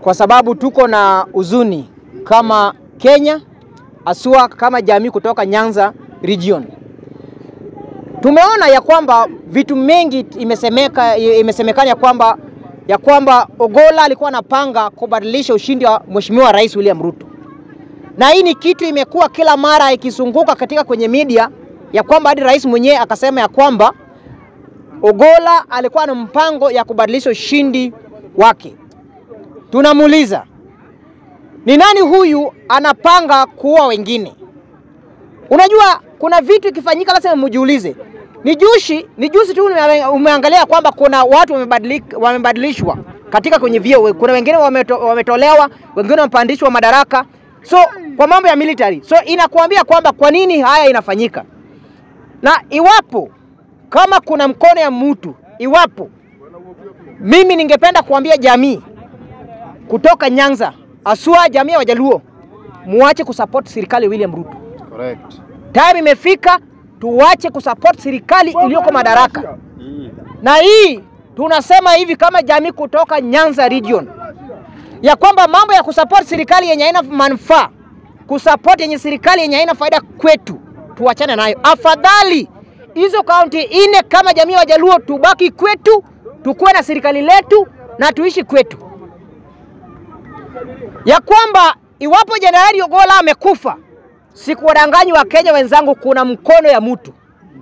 kwa sababu tuko na huzuni kama Kenya, asua kama jamii kutoka Nyanza region. Tumeona ya kwamba vitu mengi imesemeka, imesemekana ya kwamba ya kwamba Ogolla alikuwa anapanga kubadilisha ushindi wa Mheshimiwa Rais William Ruto, na hii ni kitu imekuwa kila mara ikizunguka katika kwenye media ya kwamba hadi rais mwenyewe akasema ya kwamba Ogolla alikuwa na mpango ya kubadilisha ushindi wake. Tunamuuliza, ni nani huyu anapanga kuua wengine? Unajua kuna vitu ikifanyika lazima mjiulize. Ni jushi, ni juzi tu ume- umeangalia kwamba kuna watu wamebadilika, wamebadilishwa katika kwenye vyeo. Kuna wengine wameto, wametolewa, wengine wamepandishwa madaraka. So kwa mambo ya military, so inakuambia kwamba kwa nini haya inafanyika, na iwapo kama kuna mkono ya mtu, iwapo mimi ningependa kuambia jamii kutoka Nyanza, asua jamii ya Wajaluo, muache kusupport serikali ya William Ruto. Correct. Time imefika tuache kusupport serikali iliyoko madaraka, na hii tunasema hivi kama jamii kutoka Nyanza region ya kwamba mambo ya kusupport serikali yenye haina manufaa, kusupport yenye serikali yenye haina faida kwetu, tuachane nayo. Afadhali hizo kaunti ine kama jamii ya Wajaluo tubaki kwetu, tukuwe na serikali letu na tuishi kwetu, ya kwamba iwapo Jenerali Ogolla amekufa Sikuwadanganyi wa Kenya wenzangu, kuna mkono ya mtu.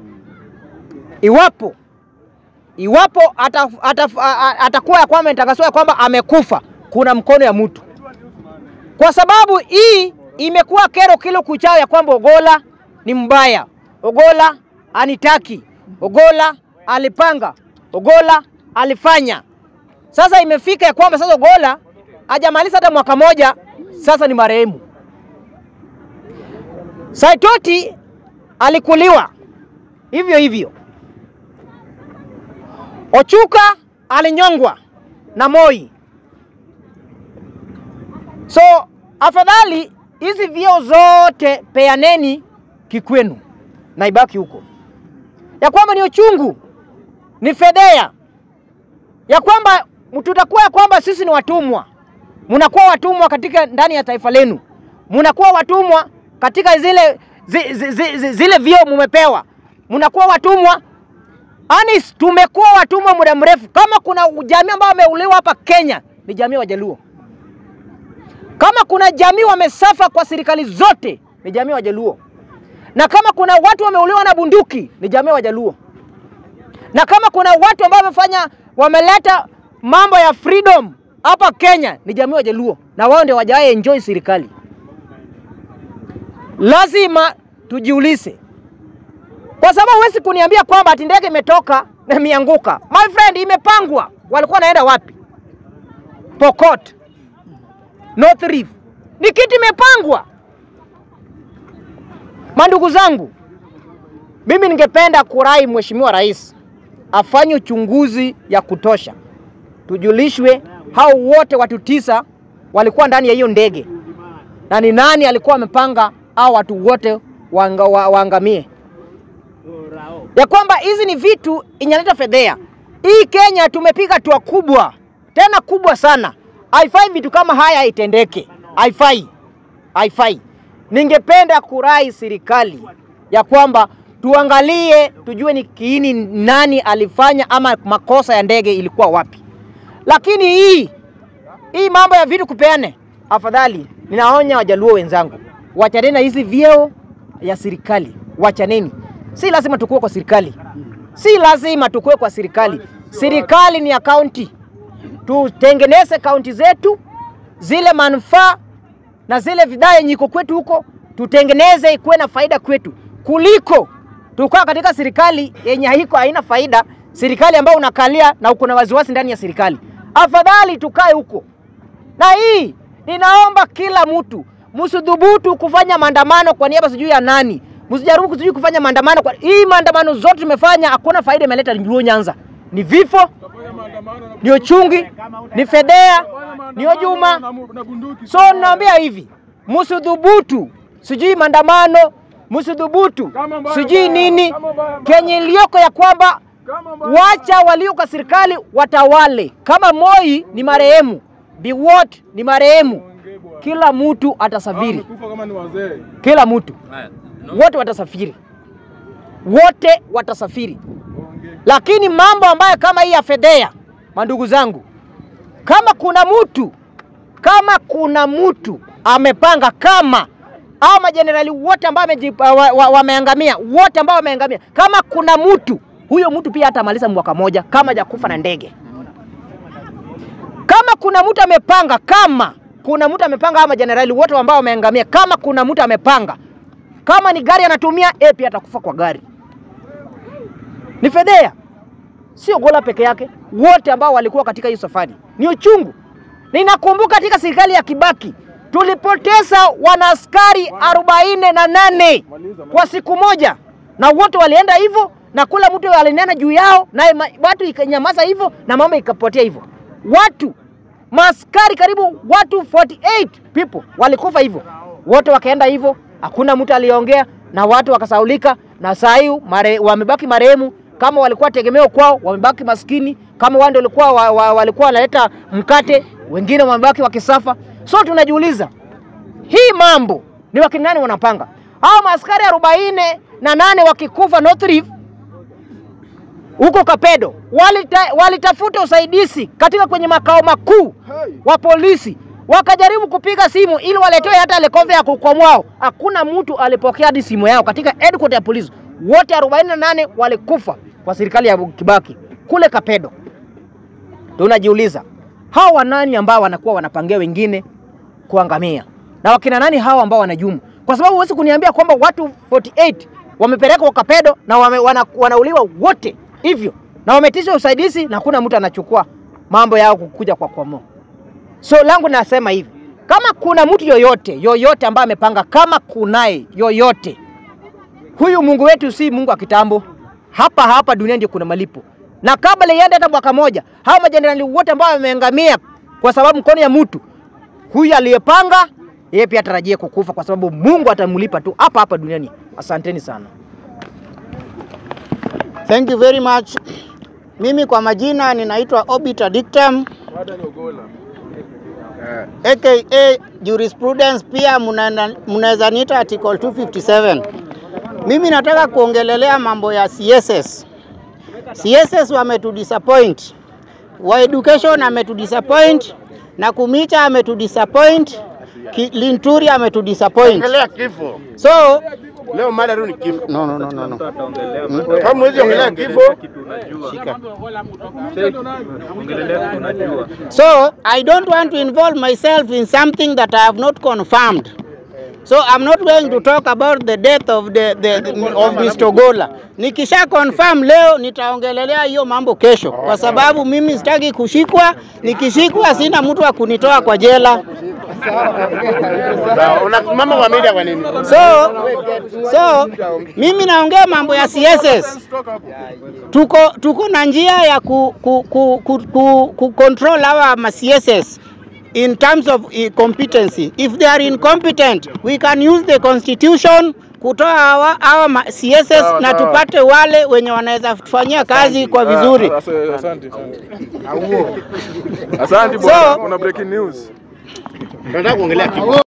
Iwapo iwapo atakuwa ata, ata, atakuwa ya kwamba imetangazwa ya kwamba amekufa, kuna mkono ya mtu, kwa sababu hii imekuwa kero kilo kuchao ya kwamba Ogolla ni mbaya, Ogolla anitaki, Ogolla alipanga, Ogolla alifanya. Sasa imefika ya kwamba sasa Ogolla hajamaliza hata mwaka moja, sasa ni marehemu. Saitoti alikuliwa hivyo hivyo. Ochuka alinyongwa na Moi. So afadhali hizi vyeo zote peaneni kikwenu na ibaki huko, ya kwamba ni uchungu, ni fedhea, ya kwamba tutakuwa ya kwamba sisi ni watumwa, mnakuwa watumwa katika ndani ya taifa lenu, mnakuwa watumwa katika zile zi, zi, zi, zi, zile vyeo mumepewa, mnakuwa watumwa. Ani tumekuwa watumwa muda mrefu. Kama kuna jamii ambao wameuliwa hapa Kenya ni jamii ya Wajaluo. Kama kuna jamii wamesafa kwa serikali zote ni jamii ya Wajaluo, na kama kuna watu wameuliwa na bunduki ni jamii ya Wajaluo, na kama kuna watu ambao wamefanya wameleta mambo ya freedom hapa Kenya ni jamii ya Wajaluo, na wao ndio wajawahi enjoy serikali lazima tujiulize, kwa sababu huwezi kuniambia kwamba ati ndege imetoka na imeanguka. My friend, imepangwa. Walikuwa wanaenda wapi? Pokot, North Rift, ni kitu imepangwa. Mandugu zangu, mimi ningependa kurai Mheshimiwa Rais afanye uchunguzi ya kutosha, tujulishwe hao wote watu tisa walikuwa ndani ya hiyo ndege na ni nani alikuwa amepanga hao watu wote wanga, wa, waangamie, ya kwamba hizi ni vitu inaleta fedhea. Hii Kenya tumepiga hatua kubwa tena kubwa sana, haifai vitu kama haya itendeke, haifai, haifai. Ningependa kurai serikali ya kwamba tuangalie, tujue ni kiini nani alifanya ama makosa ya ndege ilikuwa wapi, lakini hii hii mambo ya vitu kupeane, afadhali ninaonya Wajaluo wenzangu, wachaneni na hizi vyeo ya serikali, wachaneni. Si lazima tukue kwa serikali, si lazima tukue kwa serikali. Serikali ni ya kaunti, tutengeneze kaunti zetu, zile manufaa na zile bidhaa yenye iko kwetu huko tutengeneze ikuwe na faida kwetu, kuliko tukaa katika serikali yenye haiko haina faida, serikali ambayo unakalia na uko na wasiwasi ndani ya serikali. Afadhali tukae huko. Na hii ninaomba kila mtu msidhubutu kufanya maandamano kwa niaba sijui ya nani, msijaribu sijui kufanya maandamano kwa hii maandamano zote tumefanya, hakuna faida imeleta Luo Nyanza, ni vifo, ni uchungi, ni fedhea, ni ujuma. So naambia hivi, msidhubutu sijui maandamano, msidhubutu sijui nini, kenye iliyoko ya kwamba wacha walio kwa serikali watawale. Kama Moi ni marehemu, Biwot ni marehemu, kila mtu atasafiri, Kufa kama ni wazee. kila mtu wote watasafiri, wote watasafiri. Lakini mambo ambayo kama hii ya fedhea, mandugu zangu, kama kuna mtu kama kuna mtu amepanga kama au majenerali wote ambao wameji- wa- wa- wameangamia wote ambao wameangamia, kama kuna mtu huyo mtu pia hatamaliza mwaka moja kama hajakufa na ndege. Kama kuna mtu amepanga, kama kuna mtu amepanga, ama majenerali wote ambao wameangamia, kama kuna mtu amepanga, kama ni gari anatumia, yeye pia atakufa kwa gari. Ni fedhea, sio Gola peke yake, wote ambao walikuwa katika hiyo safari. Ni uchungu. Ninakumbuka katika serikali ya Kibaki tulipoteza wanaaskari arobaini na nane kwa siku moja, na wote walienda hivyo, na kula mtu alinena juu yao, naye ma- watu ikanyamaza hivyo, na mambo ikapotea hivyo. Watu maaskari karibu watu 48 people walikufa hivyo, wote wakaenda hivyo, hakuna mtu aliongea na watu wakasaulika, na saa hii mare, wamebaki marehemu kama walikuwa tegemeo kwao, wamebaki maskini. Kama wao ndio walikuwa wa, wa, walikuwa wanaleta mkate, wengine wamebaki wakisafa. So tunajiuliza hii mambo ni wakina nani wanapanga? Hao maaskari arobaini na nane wakikufa North Rift huko Kapedo walita, walitafuta usaidizi katika kwenye makao makuu wa polisi, wakajaribu kupiga simu ili waletewe hata helikopta ya kukwamwao. Hakuna mtu alipokea hadi simu yao katika headquarter ya polisi. Wote 48 walikufa kwa serikali ya Kibaki kule Kapedo. Tunajiuliza hao wanani ambao wanakuwa wanapangia wengine kuangamia na wakina nani hao ambao wanajumu? Kwa sababu huwezi kuniambia kwamba watu 48 wamepelekwa Kapedo na wame, wana, wanauliwa wote hivyo na wametisha usaidizi na hakuna mtu anachukua mambo yao kukuja kwa kwamo. So langu nasema hivi, kama kuna mtu yoyote yoyote ambaye amepanga, kama kunaye yoyote, huyu Mungu wetu si Mungu wa kitambo. Hapa hapa duniani ndio kuna malipo, na kabla iende hata mwaka moja, hao majenerali wote ambao wameangamia kwa sababu mkono ya mtu huyu aliyepanga, yeye pia atarajie kukufa, kwa sababu Mungu atamlipa tu hapa hapa duniani. Asanteni sana. Thank you very much. Mimi kwa majina ninaitwa Obita Dictum Baada ni Ogola. aka jurisprudence, pia mnaenda- mnaweza niita article 257. Mimi nataka kuongelelea mambo ya CSS. CSS wametudisappoint, wa education ametudisappoint, na Kumicha ametudisappoint, Ki- Linturi ametudisappoint. Ongelea kifo. So Leo mada tu ni kifo. no, no, no, no, no. Kama mwezi ongelea kifo, Shika. So I don't want to involve myself in something that I have not confirmed. So I'm not going to talk about the death of the, the, the of Mr. Gola. Nikisha confirm leo nitaongelelea hiyo mambo kesho, kwa sababu mimi sitaki kushikwa. Nikishikwa sina mtu wa kunitoa kwa jela. sawa, unasimama kwa media kwa nini? So, so mimi naongea mambo ya CSS. Tuko, tuko na njia ya ku, ku, ku, ku, ku, ku control our ma CSS in terms of eh, competency. If they are incompetent, we can use the constitution kutoa hawa, hawa ma CSS Sawa, na sawa. tupate wale wenye wanaweza kufanyia kazi kwa vizuri. Ah, Asante, asante. Asante So- bwana. Kuna breaking news. Nataka kuongelea kifo.